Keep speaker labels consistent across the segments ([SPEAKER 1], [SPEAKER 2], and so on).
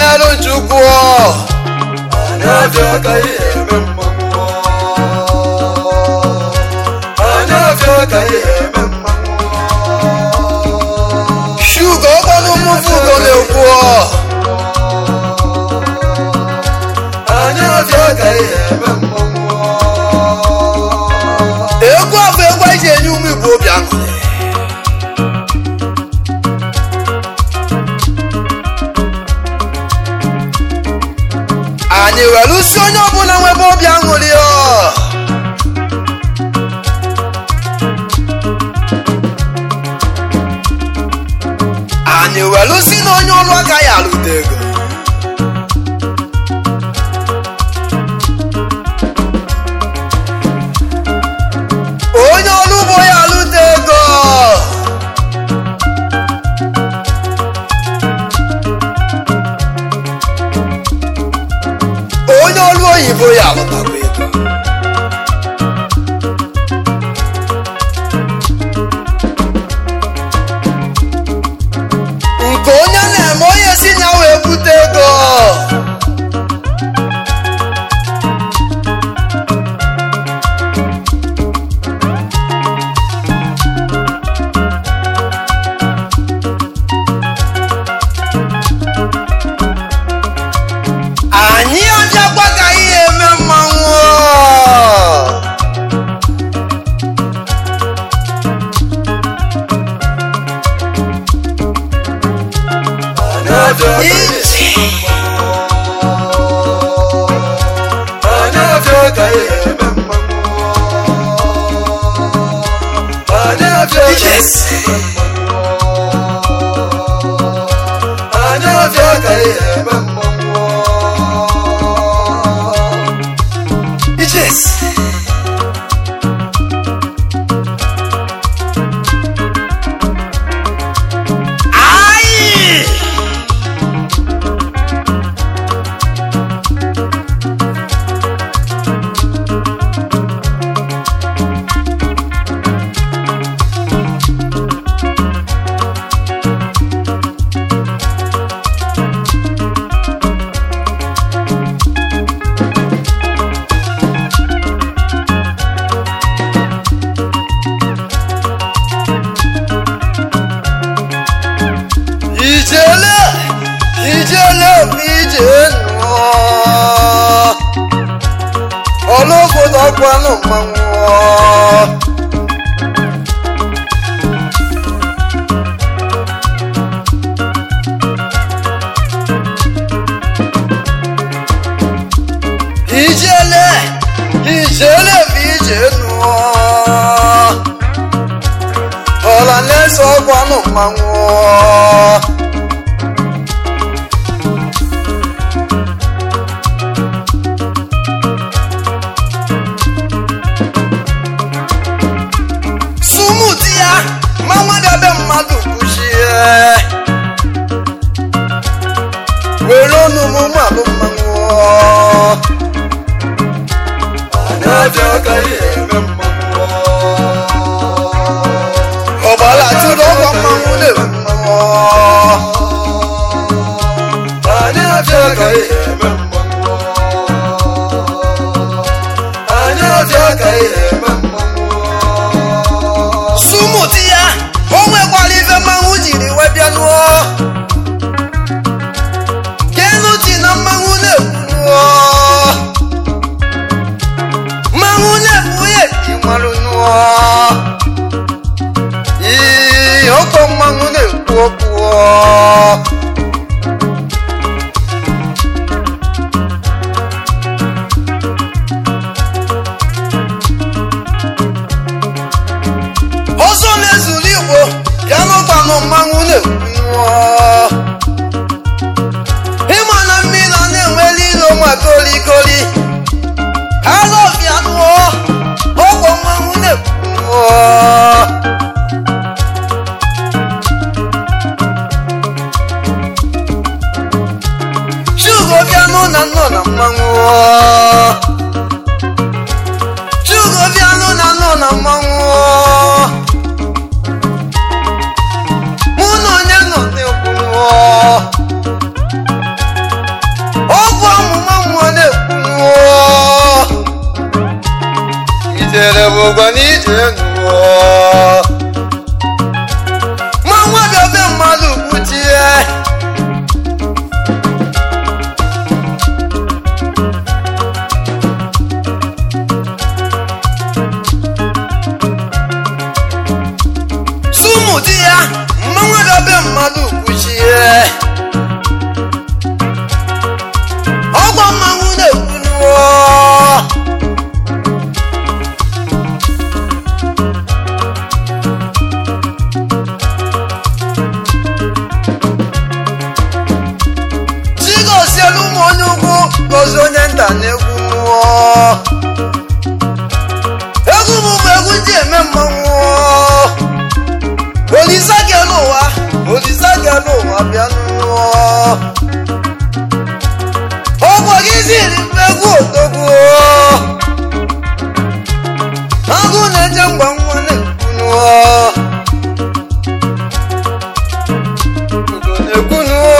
[SPEAKER 1] kenelu chukwu
[SPEAKER 2] anyị abịa ka ihe eme mmanwụ anyị abịa ka ihe eme mmanwụ
[SPEAKER 1] shugo ọkọnụ mmufugo na-ekwu
[SPEAKER 2] anyị abịa ka ihe eme mmanwụ
[SPEAKER 1] egwu a bụ egwu eji enye ụmụ igbo obi aṅụrị anyị were usi onye ọbụla nwebe obi aṅụrị ọ anyị were usi na onye ọrụ agaghị alụta ego onye ọrụ ugbo ya alụta ego onye ọrụ oyibo ya alụtakwa ego nke onye na-eme onye si na wee bute ego anyị abịakwa ka ihe eme mmanwụ
[SPEAKER 2] anyị abịa ka ihe
[SPEAKER 1] iji
[SPEAKER 2] anyị abịa ka ihe eme mmanwụ anyị abịa ka
[SPEAKER 1] Yes.
[SPEAKER 2] anyị abịa ka ihe eme mmanwụ
[SPEAKER 1] Yes. Ai! ijele ijele ije nụọ ọlụobodo ọkwanụ mmanwụ ijele ijele ije nụọ ọla na-eso ọkwanụ mmanwụ sumuti ya ma mmadụ ebe mmadụ kwuchie were ọnụ m mmalụ mmanwụ
[SPEAKER 2] anyị abịa ka ihe eme mmanwụ
[SPEAKER 1] ọgbala tụrụ ọkwa mmanwụ na-ewu mmanwụ
[SPEAKER 2] anyị abịa ka ihe eme mmanwụ anyị abịa ka ihe eme mmanwụ
[SPEAKER 1] sumuti ya o nwekwara ife mmanwụ jiri wee bịa nụọ kenuti na mmanwụ na-ekwu mmanwụ na-ekwu ya ji marụ nụọ ii ọkọ mmanwụ na-ekwu okwu ọzọ na-ezuru igbo ya n'ụkwanụ mmanwụ na-ekwu ịma na mmiri a na-enweli ilo nwa kolikoli alọbịa nụọ ọgwọ mmanwụ na-ekwu chugo bịa nụ na nnọ na mmanwụ chugo bịa nụ na nnọ na mmanwụ mụ na onye nọ n'ekwu
[SPEAKER 2] ụgwọ n'ije nụọ
[SPEAKER 1] ma nwa bịa be mmadụ kwuchie sumu di ya mma nwa bịa be mmadụ kwuchie ọgwọ mmanwụ na-ekwu nuo chigosielu ụmụ onye ugwu gozi onye nta na-egwu mmụọ egwu m bụ egwu ndị eme mmanwụ olisa gelu ụwa olisa gelu ụwa bịa nụọ ọgwọ gị ziri m egwu odogwu agụ na-eje mgba nwa na-ekwu nụọ ugo na-ekwu nụọ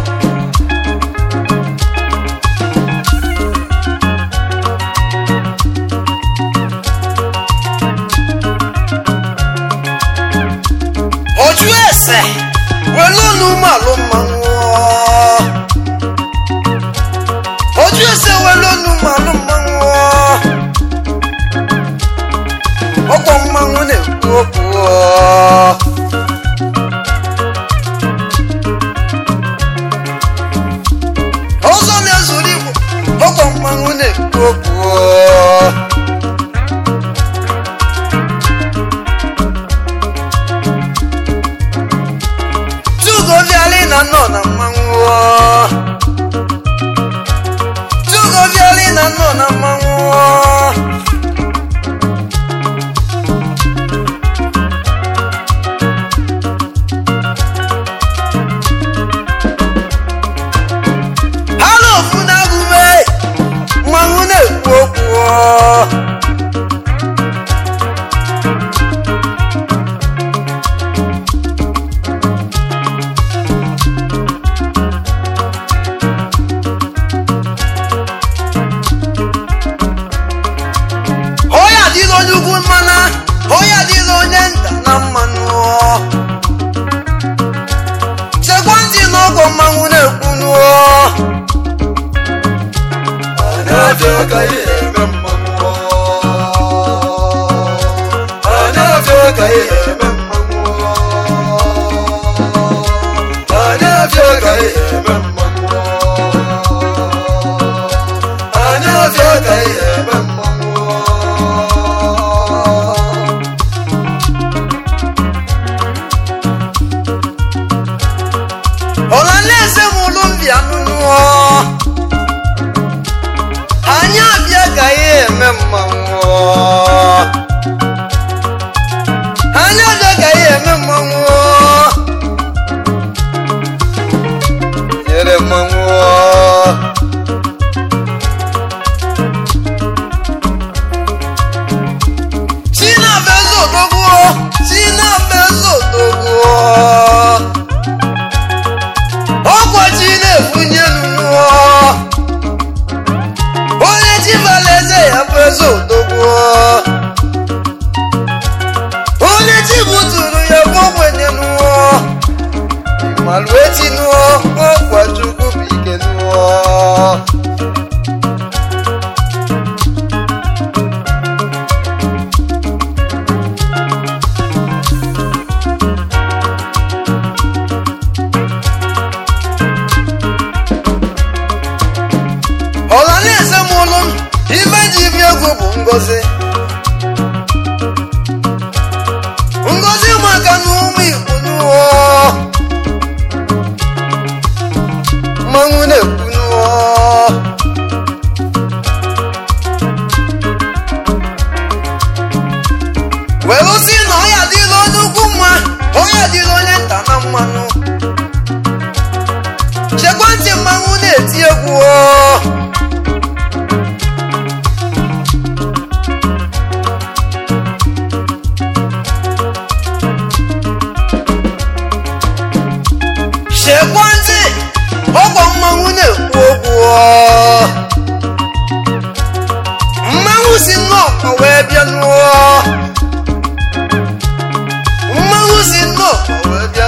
[SPEAKER 1] ojú ẹsẹ̀ welónú màlú mmanwụ ojú ẹsẹ̀ welónú màlú mmanwụ ọkọ mmanwụ na-ekwu okwu ọzọ na-ezuru igbo ọkọ mmanwụ na-ekwu okwu tugoviali na nọ na mmanwụ tugoviali na nọ na mmanwụ ha na ofu na-agụme mmanwụ na-ekwu okwu onye adịla onye ugwu mmana onye adịla onye nta na mmanụ chekwa ntị n'ọgwọ mmanwụ na-ekwu nuo
[SPEAKER 2] Anafịa ka ihe eme mmanwụ Anafịa ka ihe eme mmanwụ Anafịa ka ihe eme mmanwụ Anafịa ka ihe eme mmanwụ
[SPEAKER 1] ọlanaeze m ụlụ mbịa nụnụọ anyị abịa ka ihe eme mmanwụ anyị abịa ka ihe eme mmanwụ
[SPEAKER 2] Nyere mmanwụ
[SPEAKER 1] chinabeze odogwu chinabeze odogwu ọkwachi na-efunye nụnụọ onye chibalaeze ya bụ eze odogwu onye chi buturu ya bụ ogbenye nụọ
[SPEAKER 2] Malụ eti nụọ ọkwa Chukwu bụ ike nụọ
[SPEAKER 1] ọla na-eze m ụlụ m ibe ji bi egwu bụ ngozi ngozi maka na ụmụ igbo nụọ
[SPEAKER 2] Mmanwụ na-ekwu nụọ
[SPEAKER 1] were si na ọya dịla onye ukwu mma ọya dịla onye nta na mmanụ chekwa ntị mmanwụ na-eti egwu ọ. chekwa ntị ọkwa mmanwụ na-ekwu okwu ọ. mmanwụ si nnọọ wee bịa nụọ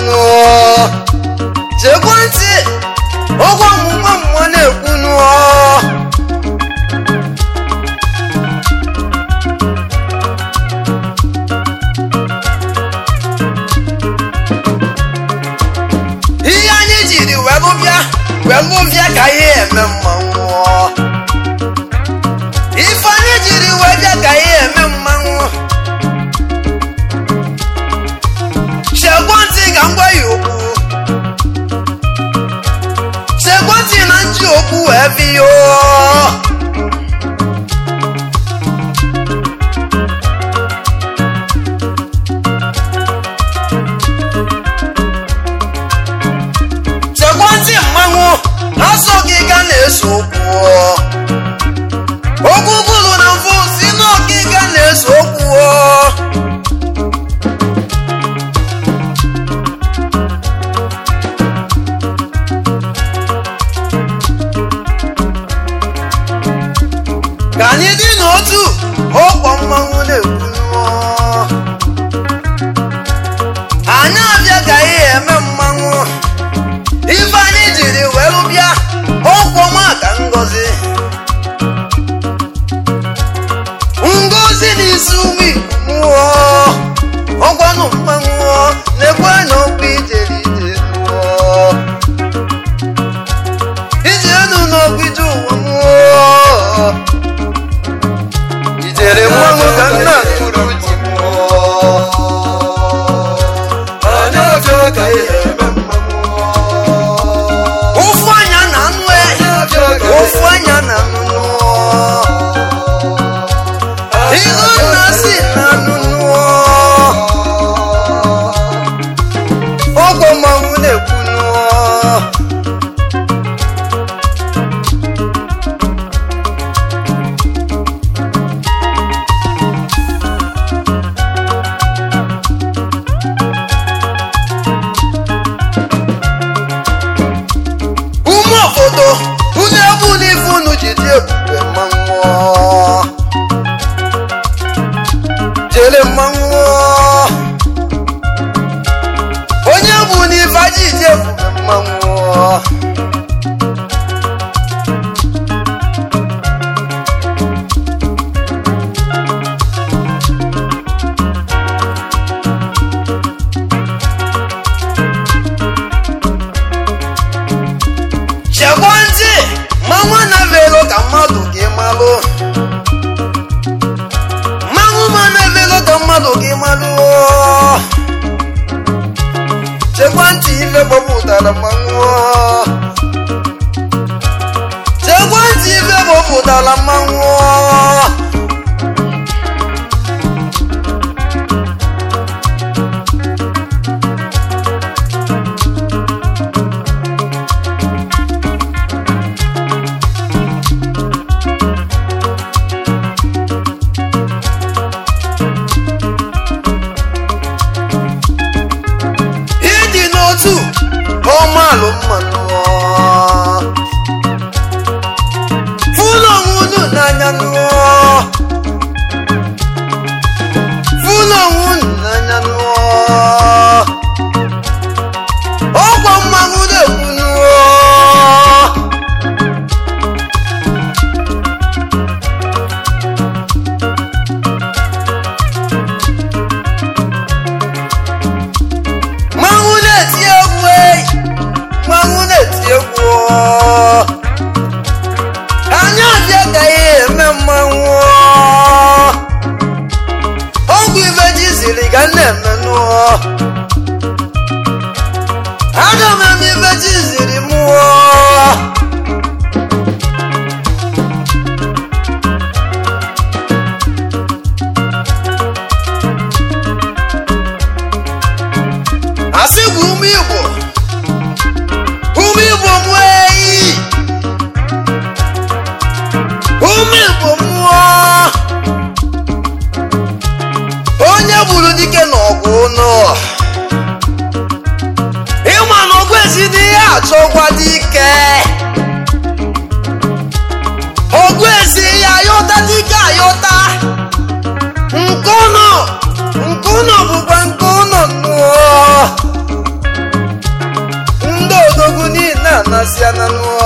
[SPEAKER 1] nụọ chekwa ntị ụgwọ ọmụmụ mmụọ na-ekwu nụọ ihe anyị jiri wee bịa wee bịa ka ihe eme mmanwụ ife anyị jiri wee bịa ka ihe eme mmanwụ chekwa ntị ka m gwa ya okwu chekwa ntị na nji okwu wee biyo chekwa ntị mmanwụ asọ gị ga na-eso okwu okwu kwuru na mfụ si n'ọkịga na-eso okwu ka anyị dị n'otu ọkpọ mmanwụ na-ekwu nụọ anyị abịa ka ihe eme mmanwụ ife anyị jiri wee bịa ọkwọ maka ngozi ngozi n'isi ụmụ mmụọ ọgwanụ mmanwụ na-ekwe na okwu ijeri ije nụọ ije enu n'okwu ije ụwa mmụọ ijere mmanwụ ka nna kwuru ji mmụọ
[SPEAKER 2] Anyị abịa ka ihe eme mmanwụ.
[SPEAKER 1] ụfụ anya na anụ e ụfụ anya na anụ ihu nna si na anụ ọgwọ mmanwụ na-ekwu nụọ ume obodo unu ebu n'ife unu ji dị ebube mmanwụ jere mmanwụ onye bụ n'ife aji dị ebube mmanwụ chekwa ntị mmanwụ na-evelo ka mmadụ gị malụ mmanwụ ma na-evelo ka mmadụ gị malụ chekwa ntị ife gbọpụtara mmanwụ chekwa ntị ife gbọpụtara mmanwụ ịdị n'otu ọmalụ mmanụ fụlụ onwe unu n'anya nụọ fụlụ onwe unu n'anya nụọ ọgwọ mmanwụ na-ekwu nụọ mmanwụ na-eti egwu eyi mmanwụ na-eti egwu anyị abịa ka ihe eme mmanwụ ọgwụ ife ji ziri ga na-eme nụọ aga m eme ife ji ziri mụọ asị bụ ume igbo ume igbo mụọ eyi ume igbo mụọ onye gburu dike n'ọgụ ụnọ ịma na ọgụ esi dị ihe achọkwa dike ọgụ esi ya ayọta dike ayọta nke ụnọ nke ụnọ bụkwa nke ụnọ nnụọ
[SPEAKER 2] na-asị ananụọ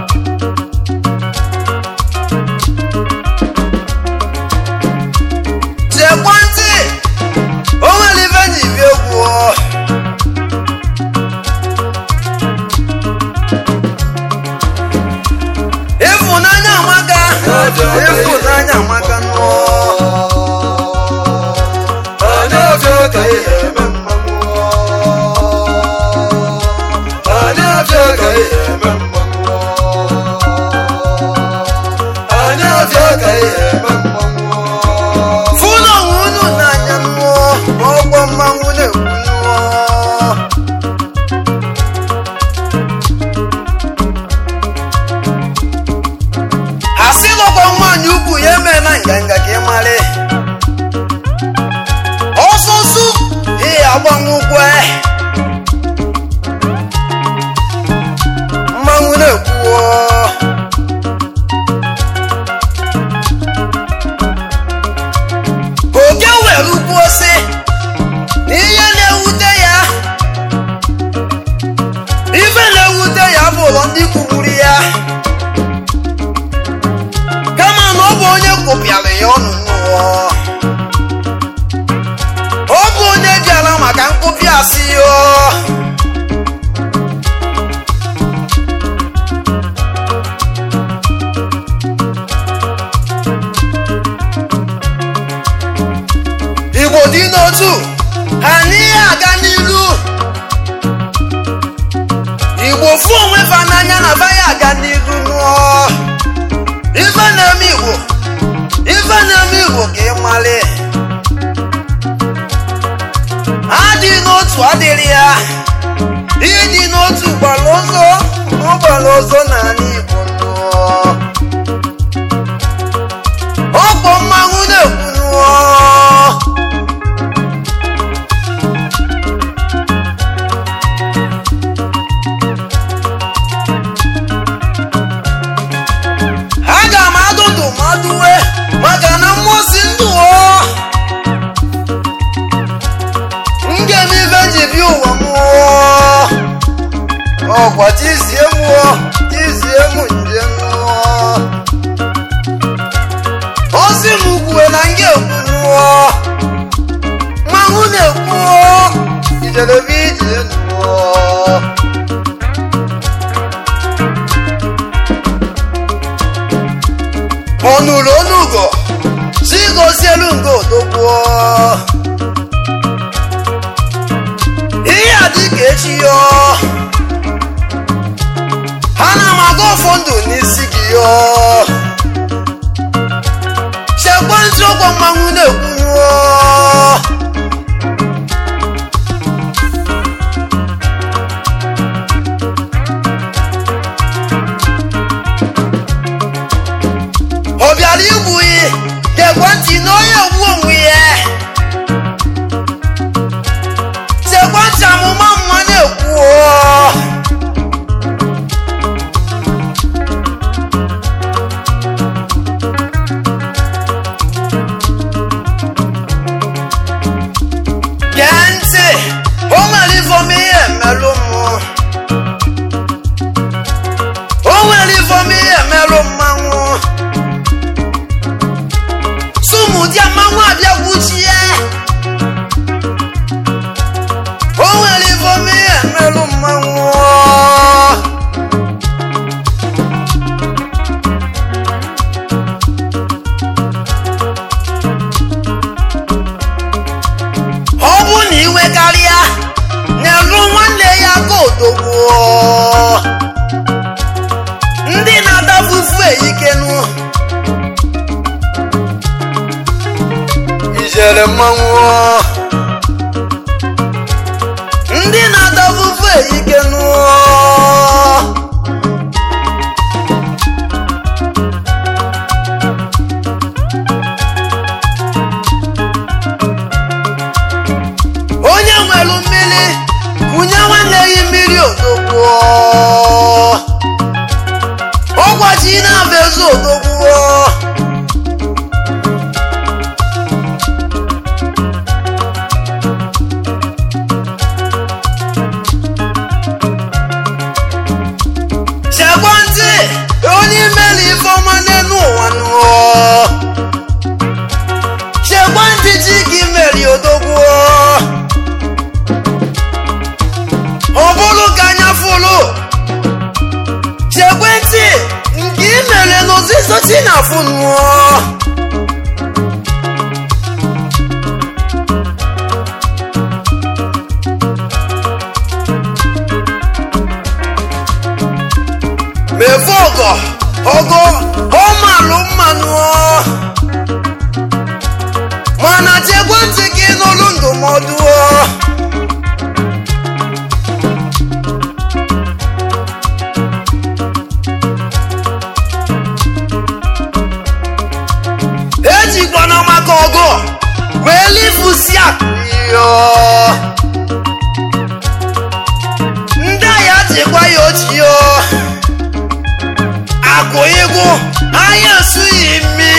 [SPEAKER 1] tiekwa ntị o nwere ife ji bi egwu ọ. ịfụnanya amaka ịfụnanya amaka nụọ
[SPEAKER 2] Anyị abịa ka ihe eme mmanwụ Anyị abịa ka ihe eme mmanwụ Anyị abịa ka ihe eme mmanwụ
[SPEAKER 1] fụna onwe unu n'anya nụọ ọgbọ mmanwụ na-ekwu nụọ asị lọkwa nwaanyị ukwu ya eme na nganga ka ị mara ọsụsụ ihe agbanwukwe mmanwụ na-ekwuo oke were ukwu ose na ihe na-ewute ya ife na-ewute ya bụ ụlọ ndị kwugburu ya kama na ọ bụ onye kwụpịara ya ọnụ n'ụwa ọ bụ onye bịara maka nkụpị asị ya igbo dị n'otu ha n'ihe aga n'ilu igbo fụ onwe fa n'anya na fa ya aga n'ilu nụọ ife na-eme igbo ife na-eme igbo ka ị mali adị n'otu adịrị ya ịdị n'otu gbara ọzọ ọ gbara ọzọ n'ala igbo nụọ ọkpọ mmanwụ na-ekwu nụọ aga m adụdụ maduwe maka na mmụọsi ndụ ọ ngem ife ji bi ụwa mụọ ọkwa tizie mụọ tizie mụ nje mụọ ozi m kwue na nga ekwu nụọ mmanwụ na-ekwuo ijerebe ije nụọ ọnụrụ onugo si gozielu ngo odogbuo ihe a dị ka echi yọ ha na m aga ọfọ ndụ n'isi gị yọ chekwa ntị ụgwọ mmanwụ na-ekwunuo ọ bịara igbu yi gekwe ntị na onye egbu onwe ya sekwe ntị amụma mma na-ekwu gee ntị o nwere ifom ihe emelụ mụ o nwere ifom ihe emelụ mmanwụ sumudia mmanwụ abịa gwuchie o nwere ifom ihe emelụ mmanwụ ọ bụ na iwe karịa na-elu nwanne ya ka odogwuo ndị na-adafufu eyikenu
[SPEAKER 2] ijele mmanwụ
[SPEAKER 1] ndị na-adafufu eyikenu onye nwere mmiri kunye nwanne gị mmiri odogwuo ọgwaji na-abụ ezi odogwuo mefe ọgọ ọgọ ọmalụ mmanụ mana chekwa ntị gị n'olu ndụmọdụ ejikwana maka ọgọ wee lifusi akụyo ndị agha chekwa ya ochie akụ ịgụ anya esughị mmi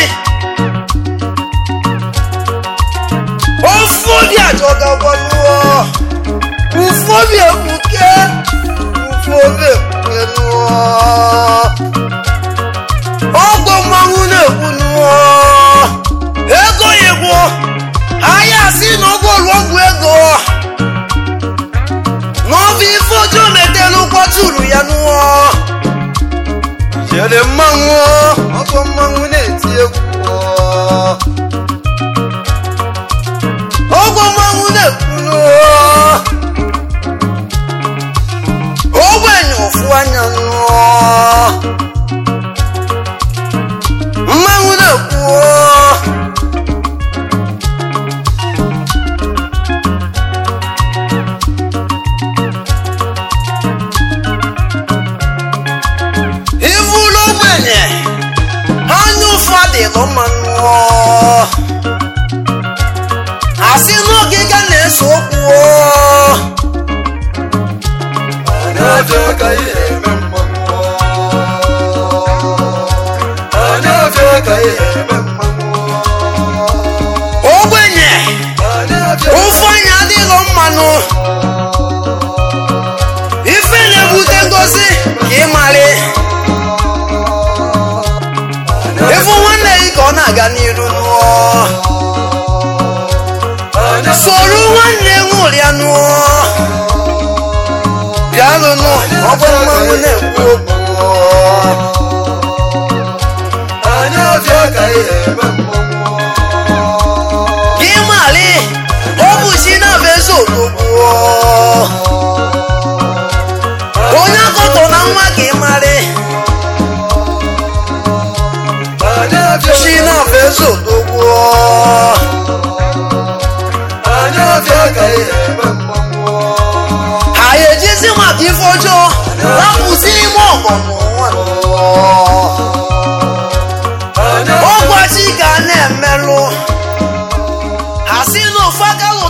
[SPEAKER 1] ofu obi ajọgakwanuo ufu obi ekpuke ufu obi ekpuke nuo ọgbọ mmanwụ na-ekwu ego igbo ahịa si na ụgwọ ọgwụ ego n'ọbụ ife ọjọọ metelu kwaturu ya nụọ
[SPEAKER 2] jere mmanwụ ọgọ mmanwụ na-eti egwu
[SPEAKER 1] ọgbọ mmanwụ na-ekwu nụọ ogbenye ụfụ anya nụọ mmanwụ na-ekwu ivulu ogbenye anya ụfụ adịlụ mmanụ asị n'ogige na-eso okwu
[SPEAKER 2] anya ka ihe eme mmanwụ anya ka ihe eme mmanwụ
[SPEAKER 1] ogbenye
[SPEAKER 2] anya
[SPEAKER 1] ụfụ anya adịlụ mmanụ ife na-ebute ngozi ka ị marị ịfụ nwanne gị ka ọ na-aga n'iru nụọ soro nwanne ṅụrịa nụọ bịalụnụ ọgbọ mmanwụ na-ekwu okwu
[SPEAKER 2] anya ka ihe eme mmanwụ
[SPEAKER 1] gị marị ọ bụ si na-abụ eze odogwu onye akọtọ na nwa ka ị marị
[SPEAKER 2] anya
[SPEAKER 1] si na-abụ eze odogwu
[SPEAKER 2] anya ka ihe eme mmanwụ
[SPEAKER 1] ha ejizi maka ife ọjọọ rapụzi ime ọgọ n'ụwa
[SPEAKER 2] anya
[SPEAKER 1] ọgwachi ga na-emelụ ha si na ofu aka